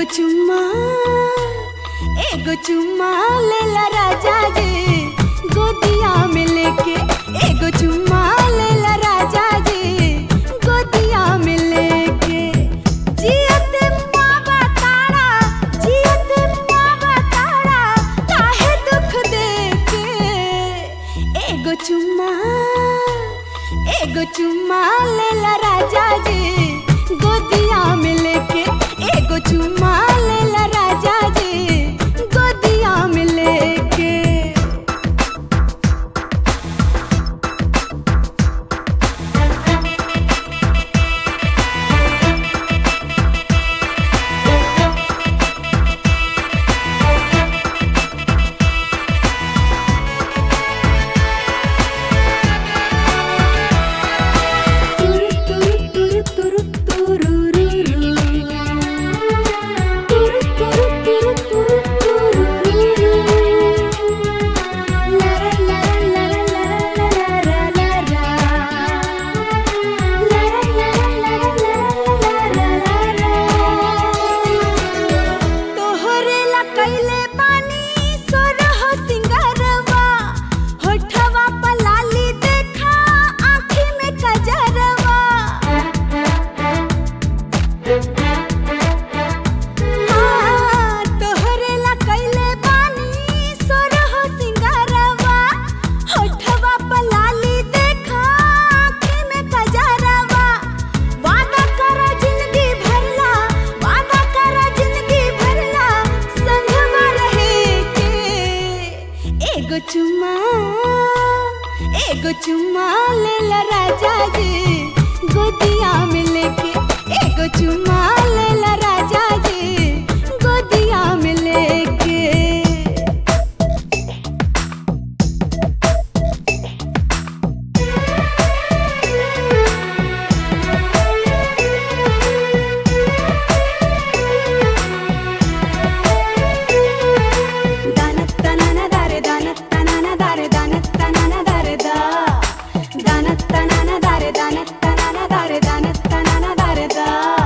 चुम्मा एगो चुम्मा लेला राजा जी गोदिया में लेके एगो चुम्मा लेला राजा जी गोदिया में लेके जियते मावा तारा जियते मावा तारा काहे दुख देके एगो चुम्मा एगो चुम्मा लेला राजा जी गोदिया में लेके एगो चुम्मा लेला राजा जी गोदिया में लेके तोहरे ला कैले बानी सोरह सिंगारवा होठवा पर लाली देखा आँखी में कजरवा हाँ, तोहरे ला कैले बानी सोरह सिंगारवा होठवा पर लाली देखा आँखी में कजरवा वादा करा जिंदगी भरला वादा करा जिंदगी भरला संगवा रहे के एगो चुम्मा एगो चुम्मा लेला राजा जी गोदिया में लेके एगो चुम्मा लेला राजा जी गोदिया में लेके दानत्तनन दारे दानत्तनन दारे दानत्तनन दारे दा दानत्तनन दारे दानत्तनन दारे दानत्तनन दारे दा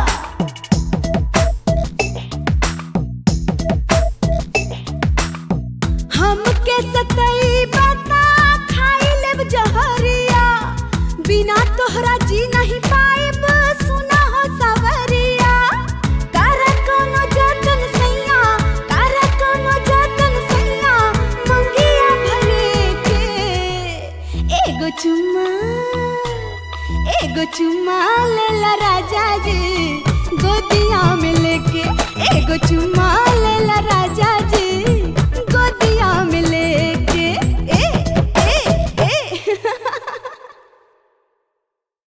हमके सतई बता खाई लेब जहरिया बिना तोहरा जी नहीं पाइब सुना हो सवरिया कर कोनो जतन सैया कर कोनो जतन सैया मंगिया भरे के एगो चुम्मा एगो चुम्मा लेला राजा जी गोदिया में लेके एगो चुम्मा लेला राजा जी